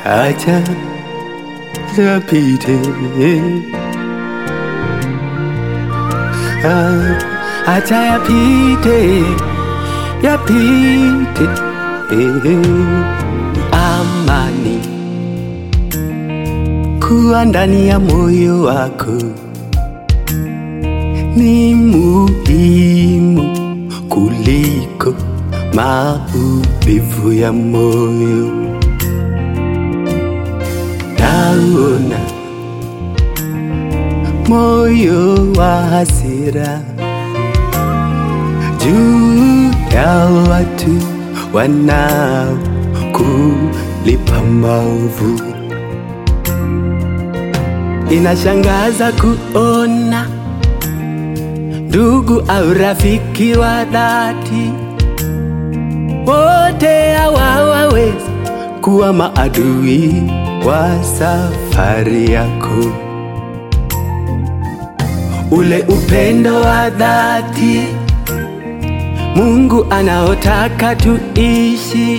acha yapite, Ah, acha yapite, yapite, amani kuwa ndani ya moyo wako ni muhimu kuliko maumivu ya moyo. Naona moyo wa hasira juu ya watu wanao kulipa maovu. Inashangaza kuona ndugu au rafiki wa dhati wote hawawezi kuwa maadui wa safari yako. Ule upendo wa dhati Mungu anaotaka tuishi,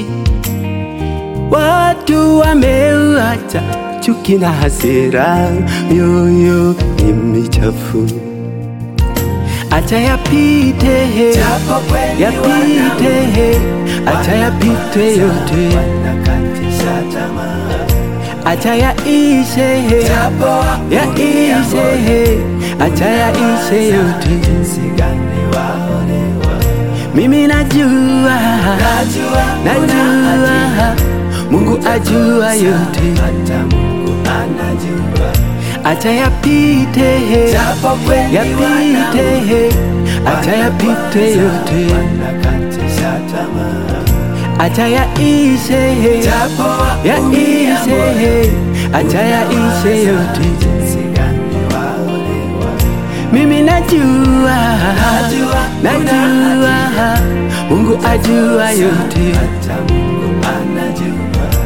watu wameuacha chuki na hasira, mioyo ni michafu. Acha yapite, he, Japo kweli yapite, he, acha yapite yote, wanakatisha tamaa, acha yaishe, he, japo yaishe, he, acha yaishe yote. jinsi gani waonewa, Mimi najua, najua najua Mungu ajua yote, hata Mungu anajua, acha yapite, he, japo kweli yapite, he, acha yapite yote, wanakatisha tamaa, acha yaishe, he, japo yaishe, he, acha yaishe yote. jinsi gani waonewa, Mimi najua, Najua, najua Mungu ajua yote, hata Mungu anajua.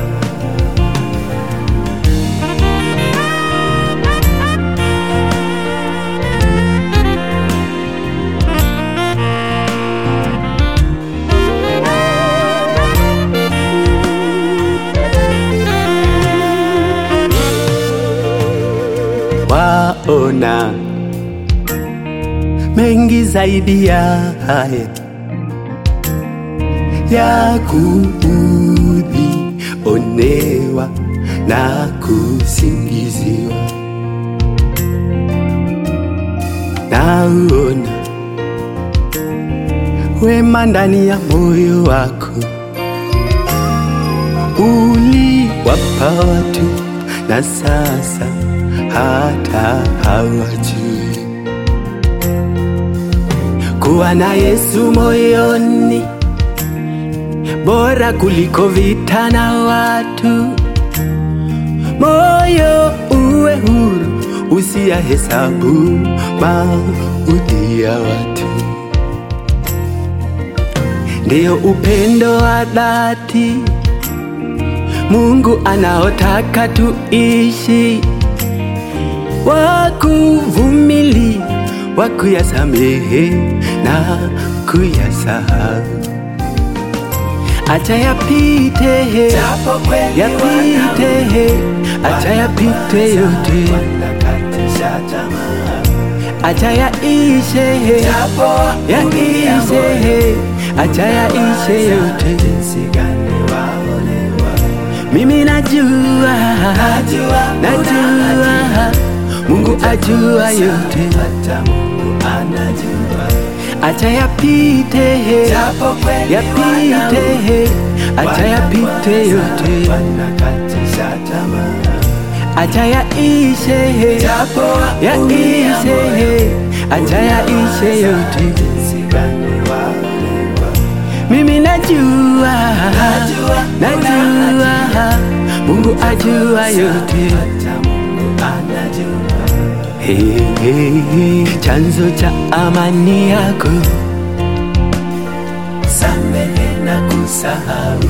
waona mengi zaidi ya haya ya kuudhi, onewa na kusingiziwa. Naona wema ndani ya moyo wako uliwapa watu na sasa hata hawajui kuwa na Yesu moyoni bora kuliko vita na watu. Moyo uwe huru, usiyahesabu mauti ya watu. Ndiyo upendo wa dhati Mungu anaotaka tuishi, wa kuvumilia, wa kuyasamehe na kuyasahau. Acha yapite, he, Japo kweli yapite, he, acha yapite yote, wanakatisha tamaa, acha yaishe, he, japo yaishe, he, acha yaishe yote. jinsi gani waonewa, Mimi najua, najua najua Mungu ajua yote, hata Mungu anajua, acha yapite, he, japo kweli yapite, he, acha yapite yote, wanakatisha tamaa, acha yaishe, he, japo yaishe, he, acha yaishe yote. jinsi gani waonewa, Mimi najua, najua najua Mungu ajua yote. hata Mungu anajua, Hey, hey, hey, chanzo cha amani yako samehe na kusahau,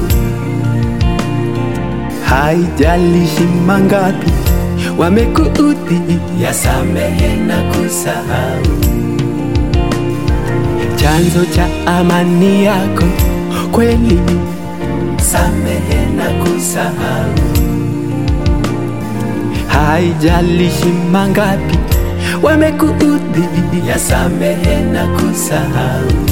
haijalishi mangapi wamekuudhi, yasamehe na kusahau, chanzo cha amani yako kweli samehe na kusahau, haijalishi mangapi wamekuudhi, yasamehe na kusahau